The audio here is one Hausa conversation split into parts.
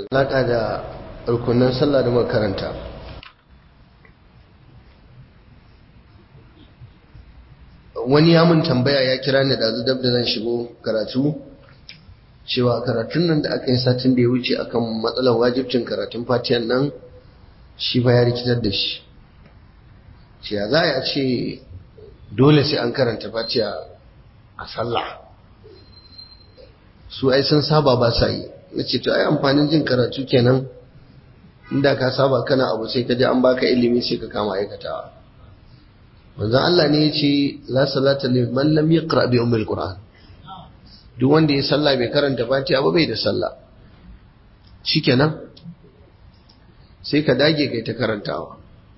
alaƙa da rukunan sallah da makaranta wani ya mun tambaya ya kira ni da dab da zan shigo karatu cewa karatun nan da aka yi satin da ya wuce akan matsalar wajibcin karatun fatiyan nan shi fa ya rikitar da shi ce ya za a ce dole sai an karanta fatiya a sallah su ai sun saba ba sa yi na ce to ai amfanin jin karatu kenan inda ka saba kana abu sai ka ji an baka ilimi sai ka kama aikatawa manzon Allah ne ya ce la salata liman lam yaqra bi ummil qur'an duk wanda ya sallah bai karanta fatiha ba bai da sallah shikenan sai ka dage kai ta karantawa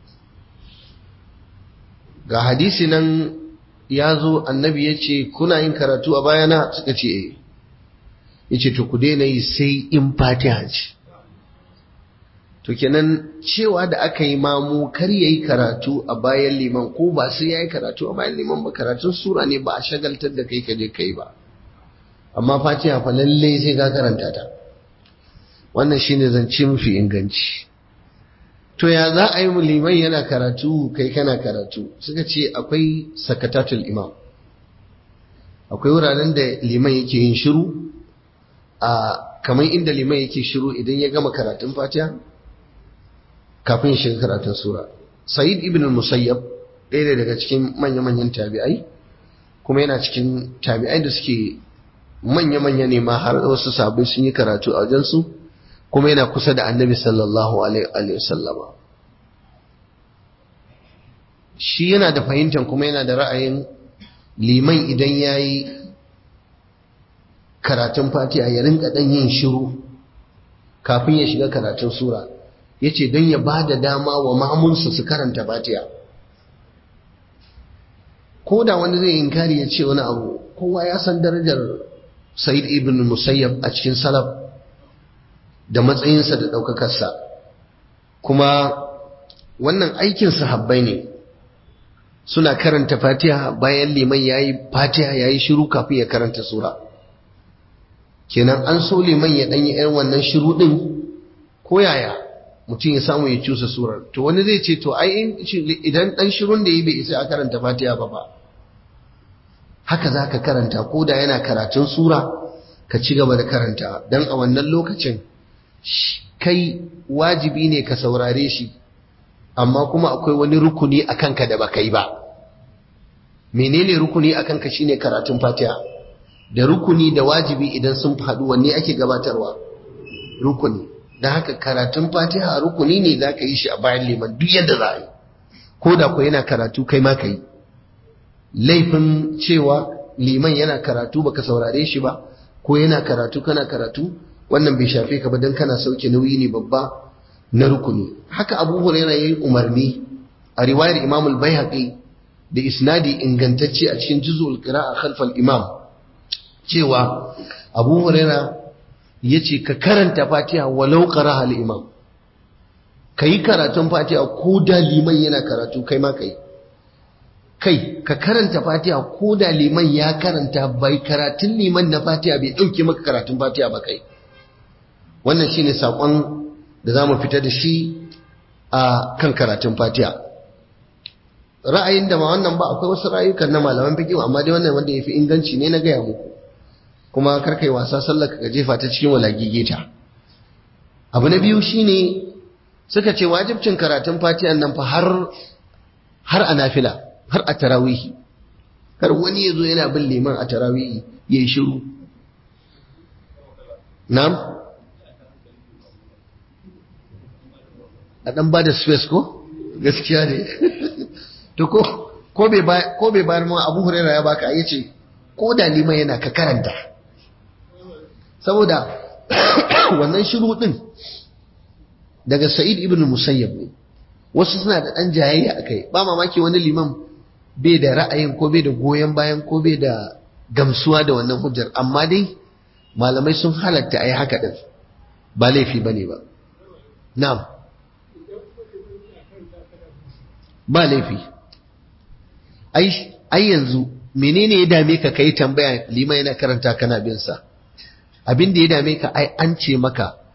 ga hadisi nan ya zo annabi ya ce kuna yin karatu a bayana suka ce eh ya ce to ku daina yi sai in fatiha ce to kenan cewa da aka yi mamu kar ya yi karatu a bayan liman ko ba sai ya yi karatu a bayan liman ba karatun sura ne ba a shagaltar da kai ka je kai ba amma fatiha fa lalle sai ka karanta ta wannan shine zance mafi inganci to ya za a yi liman yana karatu kai kana karatu suka ce akwai sakatatul imam akwai wuraren da liman yake yin shiru a kamar inda liman yake shiru idan ya gama karatun fatiha kafin shiga karatun sura sa'id ibn musayyab ɗaya daga cikin manya-manyan tabi'ai kuma yana cikin tabi'ai da suke manya-manya ne ma har wasu sabai sun yi karatu a wajensu kuma yana kusa da annabi sallallahu alaihi wasallama shi yana da fahimtar kuma yana da ra'ayin liman idan ya yi karatun fatiha ya rinka ɗan yin shiru kafin ya shiga karatun sura ya ce don ya ba da dama wa mamunsa su karanta fatiha ko da wani zai inkari ya ce wani abu kowa ya san darajar sa'id ibn musayyab a cikin salaf da matsayinsa da ɗaukakarsa kuma wannan aikin sahabbai ne suna karanta fatiha bayan liman ya yi fatiha ya yi shiru kafin ya karanta sura kenan an so liman ya ɗanyi ‘yan wannan shiru ɗin ko yaya mutum ya samu ya cusa surar to wani zai ce to ai idan ɗan shirun da yi bai isa a karanta fatiha ba ba haka za ka karanta ko da yana karatun sura ka ci gaba da karanta don a wannan lokacin kai wajibi ne ka saurare shi amma kuma akwai wani rukuni a kanka da baka yi ba menene rukuni a kanka shine karatun fatiha da rukuni da wajibi idan sun haɗu wanne ake gabatarwa rukuni don haka karatun fatiha rukuni ne za ka yi shi a bayan liman duk yadda za a yi ko da ku yana karatu kai ma ka yi laifin cewa liman yana karatu baka saurare shi ba ko yana karatu kana karatu wannan bai shafe ka ba don kana sauke nauyi ne babba na rukuni haka abu hurairah yayi umarni a riwayar imam al-baihaqi da isnadi ingantacce a cikin juz'ul qira'a khalf al-imam cewa abu hurairah yace ka karanta fatiha walau qara'a al-imam kai karatun fatiha ko da liman yana karatu kai ma kai kai ka karanta fatiha ko da liman ya karanta bai karatun liman na fatiha bai dauke maka karatun fatiha ba kai wannan shine sakon da za mu fita da shi a kan karatun fatiha ra'ayin da ma wannan ba akwai wasu ra'ayukan na malaman fiqh amma dai wannan wanda yafi inganci ne na gaya muku kuma kar kai wasa sallar ka jefa ta cikin walagigeta abu na biyu shine suka ce wajibcin karatun fatiha nan fa har har a nafila har a tarawihi kar wani yazo yana bin liman a tarawihi yayi shiru na'am a ɗan ba da space ko gaskiya ne to ko ko bai bayar ma abu huraira ya baka ya ce ko da liman yana ka karanta saboda wannan shiru ɗin daga sa'id ibn musayyab ne wasu suna da ɗan jayayya a kai ba mamaki wani liman bai da ra'ayin ko bai da goyon bayan ko bai da gamsuwa da wannan hujjar amma dai malamai sun halatta a yi haka ɗin ba laifi ba ne ba na'am ba laifi ai yanzu menene ya dame ka kai tambaya liman yana karanta kana bin sa abin da ya dame ka ai an ce maka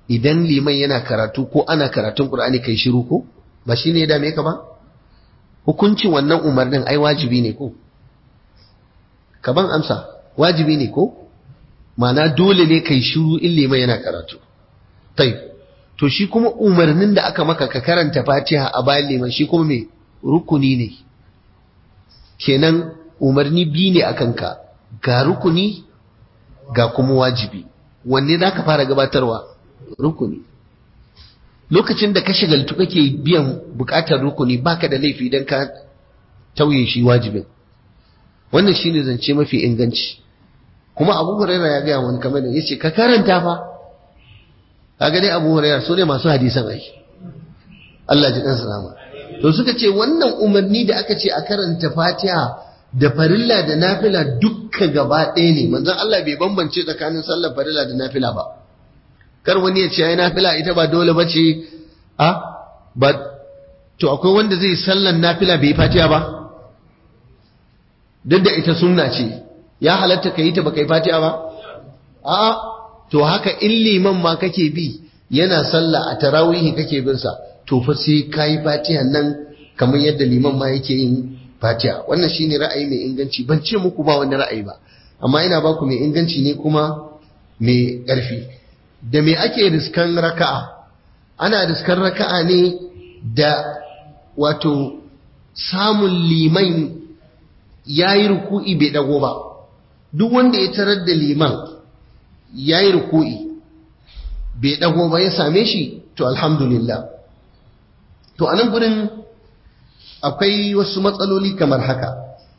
idan liman yana karatu ko ana karatun Qur'ani kai shiru ko ba shine ya dame ka ba hukuncin wannan umarnin ai wajibi ne ko ka ban amsa wajibi ne ko ma'ana dole ne kai shiru in liman yana karatu tai to shi kuma umarnin da aka maka ka karanta Fatiha a bayan liman shi kuma me rukuni ne kenan umarni biyu ne akan ka ga rukuni ga kuma wajibi wanne za ka fara gabatarwa rukuni lokacin da ka shagaltu kake biyan bukatar rukuni baka da laifi idan ka tauye shi wajibin wannan shine zance mafi inganci kuma abu huraira ya gaya wani kamar da yace ka karanta fa kaga dai abu huraira su ne masu hadisan ai Allah ji kansa rama to suka ce wannan umarni da aka ce a karanta fatiha da farilla da nafila dukka gaba ɗaya ne manzon Allah bai bambance tsakanin sallar farilla da nafila ba kar wani ya ce ai nafila ita ba dole ba ce a ba to akwai wanda zai sallar nafila bai fatiha ba duk da ita sunna ce ya halatta ka yi ta baka yi fatiha ba a to haka in liman ma kake bi yana sallah a tarawihi kake bin sa to fa sai kai fatiha nan kamar yadda liman ma yake yin fatiha wannan shine ra'ayi mai inganci ban ce muku ba wani ra'ayi ba amma ina baku mai inganci ne kuma mai ƙarfi da me ake riskan raka'a ana riskan raka'a ne da wato samun liman yayi ruku'i bai dago ba duk wanda ya tarar da liman yayi ruku'i bai dago ba ya same shi to alhamdulillah to anan gurin akwai wasu matsaloli kamar haka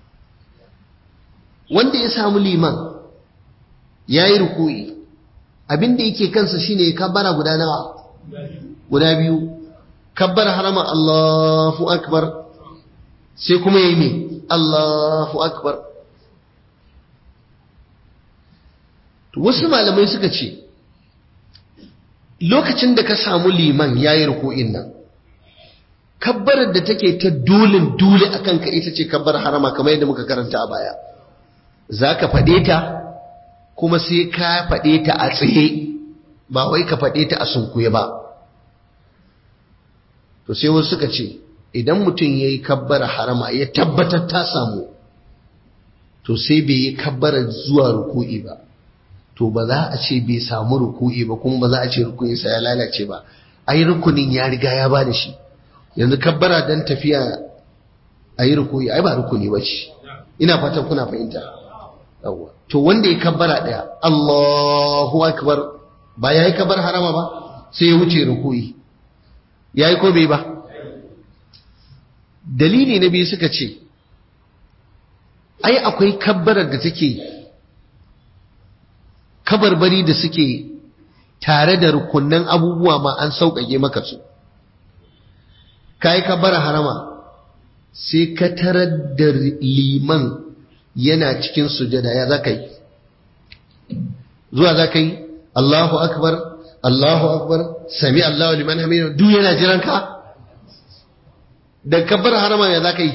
wanda ya samu liman ya yi ruku'i abinda yake kansa shine ya kabbara guda nawa guda biyu kabbar harama Allahu akbar sai kuma yi ne Allahu akbar wasu malamai suka ce lokacin da ka samu liman ya yi ruku'in nan kabbarar da take ta dolin dole a kanka ita ce kabbar harama kamar yadda muka karanta a baya za ka faɗe ta kuma sai ka faɗe ta a tsaye ba wai ka faɗe ta a sunkuye ba to sai wasu suka ce idan mutum ya yi kabbar harama ya tabbatar ta samu to sai bai yi kabbarar zuwa ruku'i ba to ba za a ce bai samu ruku'i ba kuma ba za a ce ruku'insa ya lalace ba ai rukunin ya riga ya ba da shi yanzu kabbara dan tafiya a yi rukuni ai ba rukuni ba ce ina fatan kuna fahimta yawwa to wanda ya kabbara daya Allahu akbar ba yayi kabbar harama ba sai ya wuce rukuni yayi ko bai ba dalili na biyu suka ce ai akwai kabbarar da take kabarbari da suke tare da rukunnan abubuwa ma an sauƙaƙe maka su ka yi kabbara harama sai ka tarar da liman yana cikin sujada ya za ka yi zuwa za ka yi Allahu akbar Allahu akbar sami Allahu liman hamidu duk yana jiran ka da kabbara harama ya za ka yi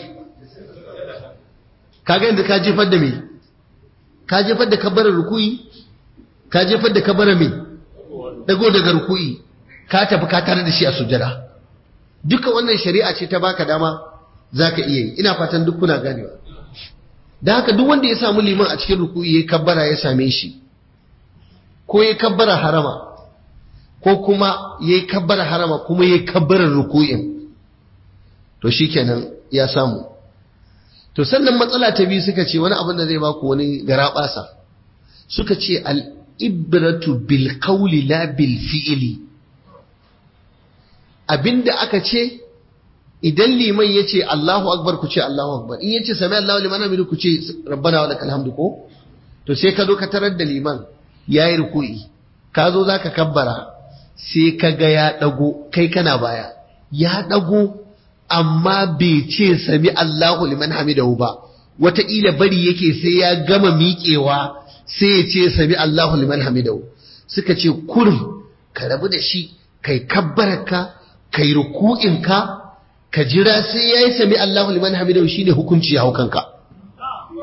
ka ga inda ka jefar da me ka jefar da kabbarar rukuyi ka jefar da kabbarar me dago daga rukuyi ka tafi ka tare da shi a sujada duka wannan shari'a ce ta baka dama zaka iya yi ina fatan duk kuna ganewa da haka duk wanda ya samu liman a cikin ruku'i ya kabbara ya same shi ko ya kabbara harama ko kuma ya kabbara harama kuma ya kabbara ruku'in to shikenan ya samu to sannan matsala ta biyu suka ce wani abin da zai baku wani garabasa suka ce al-ibratu bil qawli la bil fi'li abinda aka ce idan liman ya ce Allahu akbar ku ce Allahu akbar in ya ce sami Allahu liman hamidu ku ce rabbana wa lakal hamdu ko to sai ka zo ka tarar da liman yayi ruku'i ka zo zaka kabbara sai ka ga ya dago kai kana baya ya dago amma bai ce sami Allahu liman hamidahu ba wataƙila bari yake sai ya gama miƙewa sai ya ce sami Allahu liman hamidahu suka ce kurum ka rabu da shi kai kabbararka kai ruku'inka ka jira sai yayi sami Allahu liman hamidahu shine hukunci ya hukanka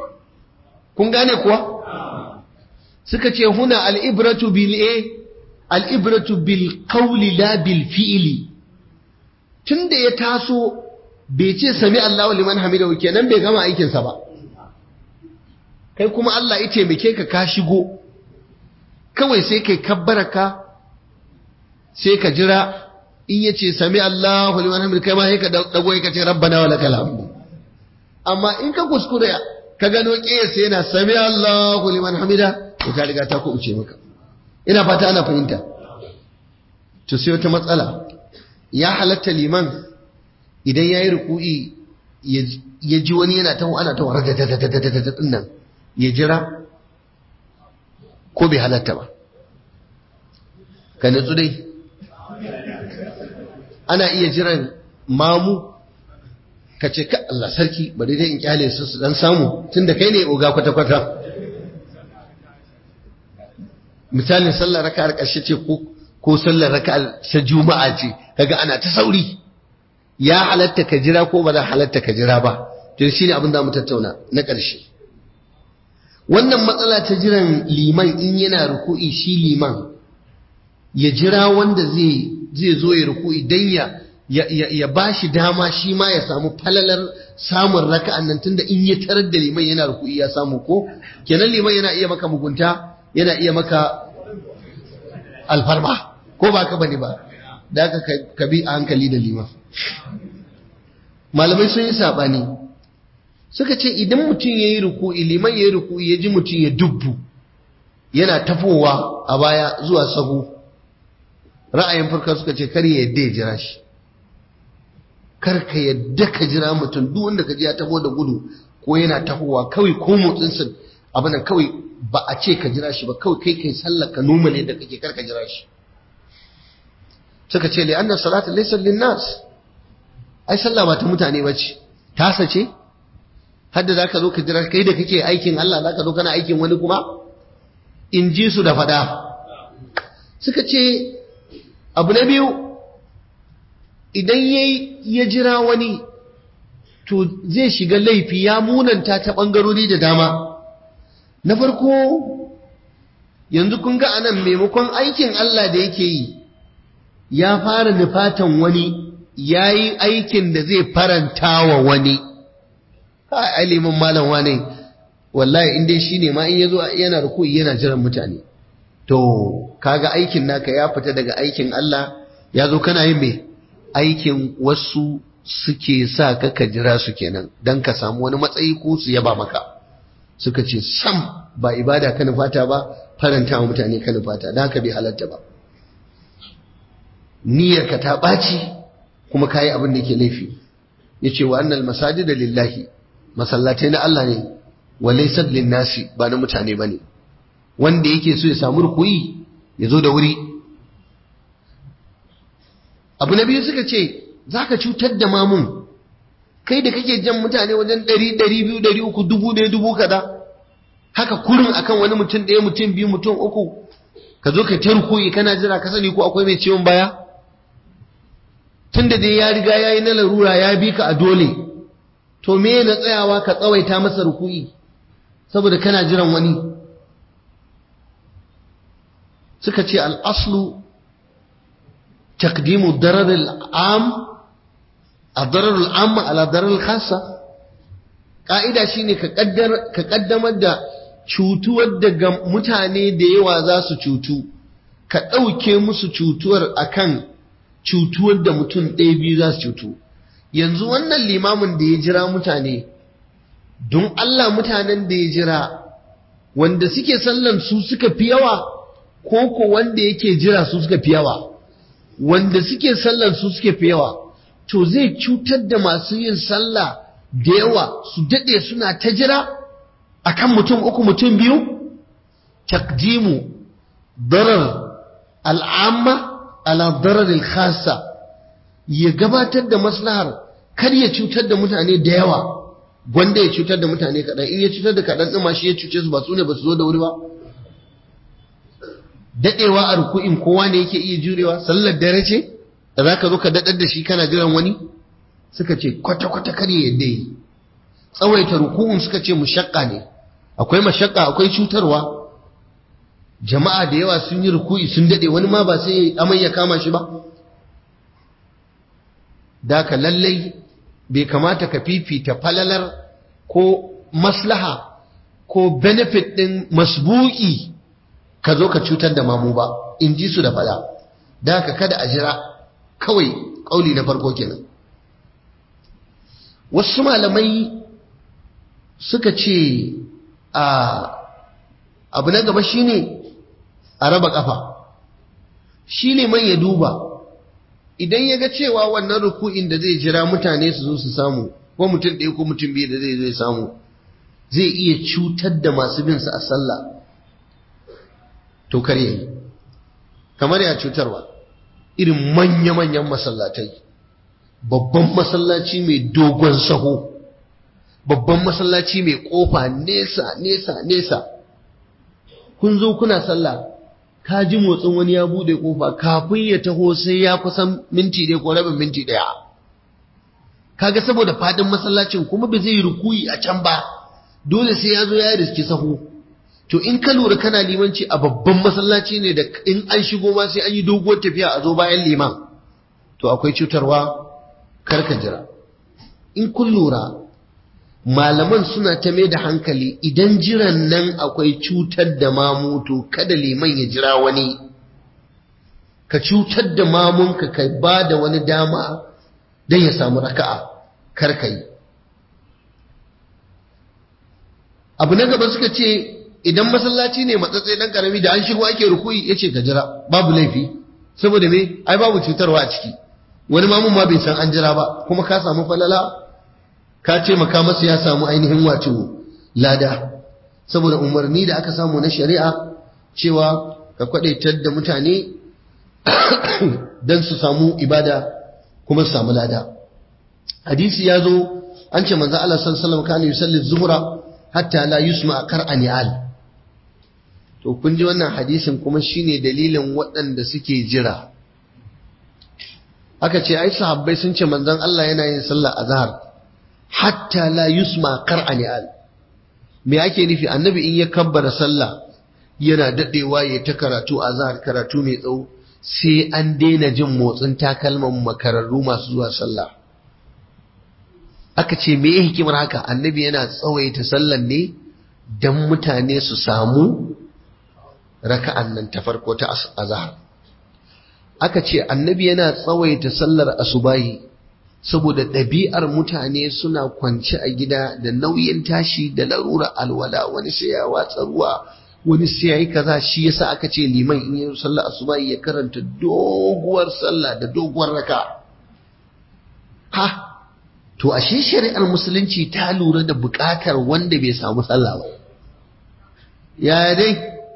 kun gane kuwa suka ce huna al-ibratu bil a al'ibratu bil qawli la bil fi'li tunda ya taso bai ce sami Allahu liman hamidahu kenan bai gama aikinsa ba kai kuma Allah ya taimake ka ka shigo kawai sai kai kabbaraka sai ka jira in ya ce sami Allahu liman hamidahu kai ma sai ka dago ka ce rabbana wa lakal hamdu amma in ka kuskure ka gano kiyasa yana sami Allahu liman hamida to ka riga ta ku uce maka ina fata ana fahimta to sai wata matsala ya halatta liman idan yayi ruku'i ya ji wani yana ta ana ta warar da nan ya jira ko bai halatta ba ka nutsu dai ana iya jiran mamu ka ce ka Allah sarki bari dai in kyale su su dan samu tunda kai ne oga kwata kwata misalin sallar raka'ar ƙarshe ce ko ko sallar raka'ar ta juma'a ce kaga ana ta sauri ya halatta ka jira ko ba za halatta ka jira ba to shine abin da mu tattauna na ƙarshe wannan matsala ta jiran liman in yana ruku'i shi liman ya jira wanda zai zai zo ya ruku'i dan ya ya ba shi dama shi ma ya samu falalar samun raka'an nan tunda in ya tarar da liman yana ruku'i ya samu ko kenan liman yana iya maka mugunta yana iya maka alfarma ko ba ka bane ba da aka ka bi a hankali da liman malamai sun yi sabani suka ce idan mutum ya yi ruku'i liman ya yi ruku'i ya ji mutum ya dubbu yana tafowa a baya zuwa sahu ra'ayin farka suka ce kar ya yadda ya jira shi kar ka yadda ka jira mutum duk wanda ka ji ya taho da gudu ko yana tahowa kawai ko motsinsa abin kawai ba a ce ka jira shi ba kawai kai kai sallar ka numale da kake kar ka jira shi suka ce li anna salata laysa lin nas ai sallah ba ta mutane bace tasa ce hadda zaka zo ka jira kai da kake aikin Allah zaka zo kana aikin wani kuma in ji su da fada suka ce abu na biyu idan ya jira wani to zai shiga laifi ya munanta ta ɓangarori da dama na farko yanzu kun ga anan maimakon aikin Allah da yake yi ya fara nufatan wani ya yi aikin da zai faranta wa wani alimin malam wane wallahi inda shi ne ma in ya zo yana rukuyi yana jiran mutane to kaga aikin naka ya fita daga aikin Allah ya zo kana yin mai aikin wasu suke sa ka ka jira su kenan don ka samu wani matsayi ko su yaba maka suka ce sam ba ibada ka nufata ba faranta wa mutane ka nufata don haka bai halatta ba niyyarka ta ɓaci kuma ka yi abin da ke laifi ya ce wa annal masajida lillahi masallatai na Allah ne wa laysat linnasi ba na mutane ba ne wanda yake so ya samu rukuyi ya zo da wuri abu na biyu suka ce za ka cutar da mamun kai da kake jan mutane wajen ɗari ɗari biyu ɗari uku dubu ɗaya dubu kaza haka kurin akan wani mutum ɗaya mutum biyu mutum uku ka zo ka ta rukuyi kana jira ka sani ko akwai mai ciwon baya tun da dai ya riga ya yi na larura ya bi ka a dole to me na tsayawa ka tsawaita masa rukuyi saboda kana jiran wani suka ce al'aslu takdimu darar al'am a darar al'am ala darar khasa ƙa'ida shi ne ka ƙaddamar da cutuwar daga mutane da yawa za su cutu ka ɗauke musu cutuwar akan cutuwar da mutum ɗaya biyu za su cutu yanzu wannan limamin da ya jira mutane don Allah mutanen da ya jira wanda suke sallan su suka fi yawa ko ko wanda yake jira su suka fi yawa wanda suke sallan su suke fi yawa to zai cutar da masu yin sallah da yawa su daɗe suna ta jira akan mutum uku mutum biyu takdimu darar al'amma ala darar khassa ya gabatar da maslahar kar ya cutar da mutane da yawa gwanda ya cutar da mutane kaɗan in ya cutar da kaɗan ɗin ma shi ya cuce su ba su ne ba su zo da wuri ba daɗewa a ruku'in kowa ne yake iya jurewa sallar dare ce da za ka zo ka daɗar da shi kana jiran wani suka ce kwata-kwata kar ya yadda yi tsawaita ruku'un suka ce mushakka ne akwai mashakka akwai cutarwa jama'a da yawa sun yi ruku'i sun dade wani ma ba sai amai ya kama shi ba da ka lallai bai kamata ka fifita falalar ko maslaha ko benefit ɗin masbuki ka zo ka cutar da mamu ba in ji su da fada da ka kada a jira kawai ƙauli na farko kenan wasu malamai suka ce a abu na gaba shine a raba kafa shi ne man ya duba idan ya ga cewa wannan ruku'in da zai jira mutane su zo su samu ko mutum ɗaya ko mutum biyu da zai zai samu zai iya cutar da masu bin a sallah to kar yayi kamar ya cutarwa irin manya-manyan masallatai babban masallaci mai dogon saho babban masallaci mai kofa nesa nesa nesa kun zo kuna sallah ka ji motsin wani ya bude kofa kafin ya taho sai ya kusan minti ɗaya ko rabin minti ɗaya kaga saboda fadin masallacin kuma ba zai rukuyi a can ba dole sai ya zo ya riski sahu to in ka lura kana limanci a babban masallaci ne da in an shigo ma sai an yi doguwar tafiya a zo bayan liman to akwai cutarwa karka jira in kun lura malaman suna ta mai da hankali idan jiran nan akwai cutar da mamutu kada liman ya jira wani ka cutar da mamunka ka ba da wani dama don ya samu raka'a karka yi abu na gaba suka ce idan masallaci ne matsatsai dan karami da an shigo ake rukuyi yace ka jira babu laifi saboda me ai babu cutarwa a ciki wani mamun ma bai san an jira ba kuma ka samu falala ka ce maka masa ya samu ainihin wato lada saboda umarni da aka samu na shari'a cewa ka kwadaitar da mutane dan su samu ibada kuma su samu lada hadisi ya zo an ce manzo Allah sallallahu alaihi wasallam kana yusalli zuhra hatta la yusma qar'ani al to kun ji wannan hadisin kuma shine dalilin waɗanda suke jira aka ce ai sahabbai sun ce manzon Allah yana yin sallah azhar hatta la yusma qar'ani al me ake nufi annabi in ya kabbara sallah yana dadewa ya ta karatu azhar karatu mai tsawo sai an daina jin motsin takalman makararru masu zuwa sallah aka ce me hikimar haka annabi yana tsawaita sallan ne dan mutane su samu raka'an nan ta farko ta azhar aka ce annabi yana tsawaita sallar asubahi saboda ɗabi'ar mutane suna kwance a gida da nauyin tashi da larura alwala wani sai ya watsa ruwa wani sai ya yi kaza shi yasa aka ce liman in yi sallar asubahi ya karanta doguwar sallah da doguwar raka ha to ashe shari'ar musulunci ta lura da buƙatar wanda bai samu sallah ba ya dai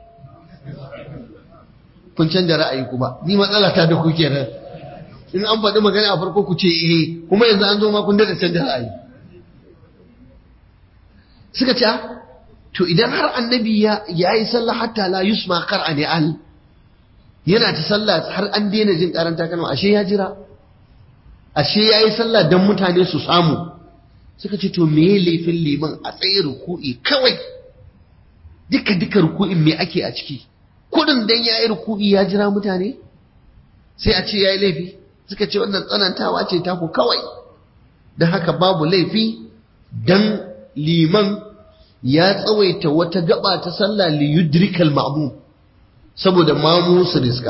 kun canja ra'ayi kuma ni matsala ta da ku kenan in an faɗi magana a farko ku ce eh kuma yanzu an zo ma kun da canja ra'ayi suka ce to idan har annabi ya yi sallah hatta la yusma qar'ani al yana ta sallah har an daina jin karanta kalma ashe ya jira ashe ya yi sallah don mutane su samu suka ce to me laifin liman a tsaye ruku'i kawai duka duka ruku'in me ake a ciki kudin dan ya yi ruku'i ya jira mutane sai a ce ya yi laifi suka ce wannan tsanantawa ce taku kawai don haka babu laifi dan liman ya tsawaita wata gaba ta sallah li yudrikal ma'mum saboda mamu su riska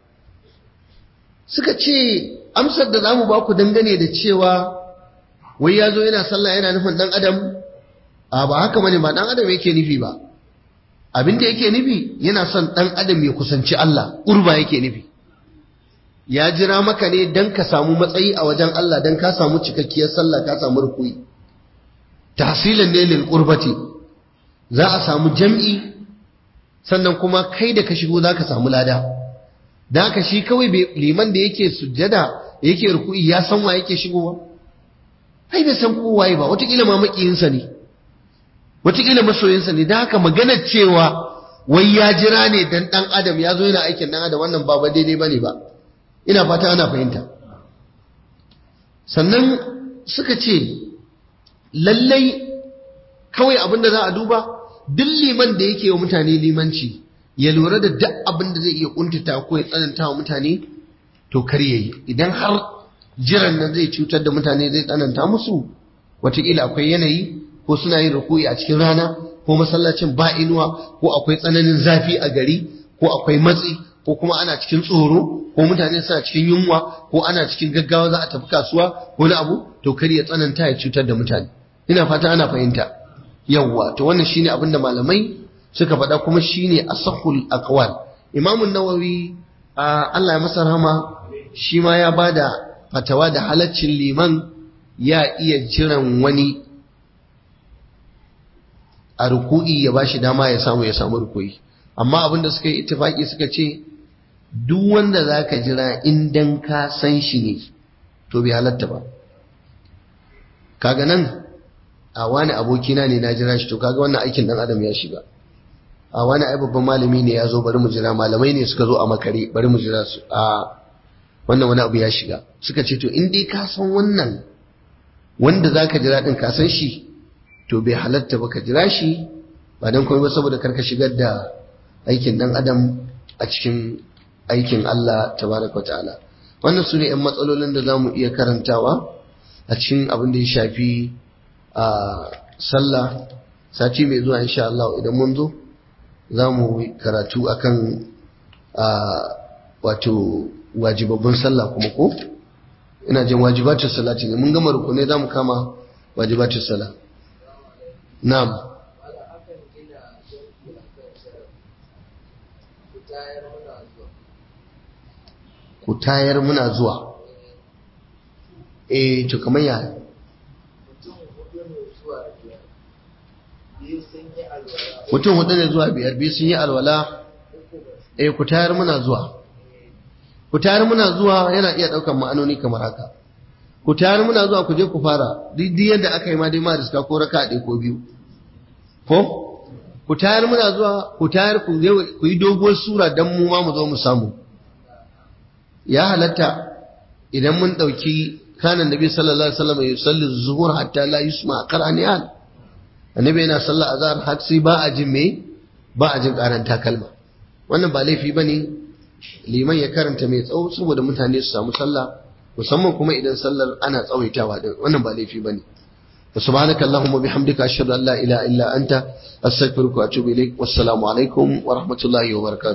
suka ce amsar da zamu ba ku dangane da cewa wai ya zo yana sallah yana nufin dan adam a ba haka bane ba dan adam yake nufi ba abin da yake nufi yana son dan adam ya kusanci Allah urba yake nufi ya jira maka ne dan ka samu matsayi a wajen Allah dan ka samu cikakkiyar sallah ka samu rukui tahsilan ne lil qurbati za a samu jam'i sannan kuma kai da ka shigo za ka samu lada da haka shi kawai liman da yake sujjada yake ruku'i ya san wa yake shigowa ai bai san kowaye ba watakila ma makiyinsa ne watakila masoyinsa ne da haka maganar cewa wai ya jira ne dan dan adam ya zo yana aikin dan adam wannan ba ba daidai bane ba ina fata ana fahimta sannan suka ce lallai kawai abin da za a duba duk liman da yake wa mutane limanci ya lura da duk abin da zai iya kuntata ko ya tsananta wa mutane to kar yayi idan har jiran nan zai cutar da mutane zai tsananta musu wataƙila akwai yanayi ko suna yin ruku'i a cikin rana ko masallacin ba inuwa ko akwai tsananin zafi a gari ko akwai matsi ko kuma ana cikin tsoro ko mutane suna cikin yunwa ko ana cikin gaggawa za a tafi kasuwa ko na abu to kar ya tsananta ya cutar da mutane ina fata ana fahimta yawwa to wannan shine abin da malamai suka faɗa kuma shine asahul aqwal imam an-nawawi Allah ya masa rahama shi ma ya bada fatawa da halaccin liman ya iya jiran wani a ruku'i ya bashi dama ya samu ya samu ruku'i amma abin da suka yi ittifaki suka ce duk wanda zaka jira in dan ka san shi ne to bai halatta ba kaga nan a wani abokina ne na jira shi to kaga wannan aikin dan adam ya shiga a wani ai babban malami ne ya zo bari mu jira malamai ne suka zo a makare bari mu jira su a wannan wani abu ya shiga suka ce to in dai ka san wannan wanda zaka jira din ka san shi to bai halatta ba ka jira shi ba dan komai ba saboda karka shigar da aikin dan adam a cikin aikin Allah tabaraka ta'ala wannan su ne 'yan matsalolin da za mu iya karantawa a cikin abin da ya shafi a sallah sati mai zuwa insha Allah idan mun zo za mu karatu akan a wato wajibabban sallah kuma ko ina jin wajibatun salati ne mun gama rukunai za mu kama wajibatun sallah na'am ku tayar muna zuwa eh to kamar ya mutum hudu ne zuwa biyar biyu sun yi alwala eh ku tayar muna zuwa ku tayar muna zuwa yana iya daukan ma'anoni kamar haka ku tayar muna zuwa ku je ku fara duk yadda aka yi ma dai ma riska ko raka ɗaya ko biyu ko ku tayar muna zuwa ku tayar ku yi doguwar sura dan mu ma mu zo mu samu ya halatta idan mun ɗauki kanan nabi sallallahu alaihi wasallam ya salli zuhur hatta la yusma qaraniyan annabi yana sallah azhar har sai ba a jin me ba a jin karan takalma wannan ba laifi bane liman ya karanta mai tsawo saboda mutane su samu sallah musamman kuma idan sallar ana tsawaitawa din wannan ba laifi bane سبحانك اللهم وبحمدك أشهد أن لا إله إلا أنت أستغفرك وأتوب إليك والسلام عليكم ورحمة الله وبركاته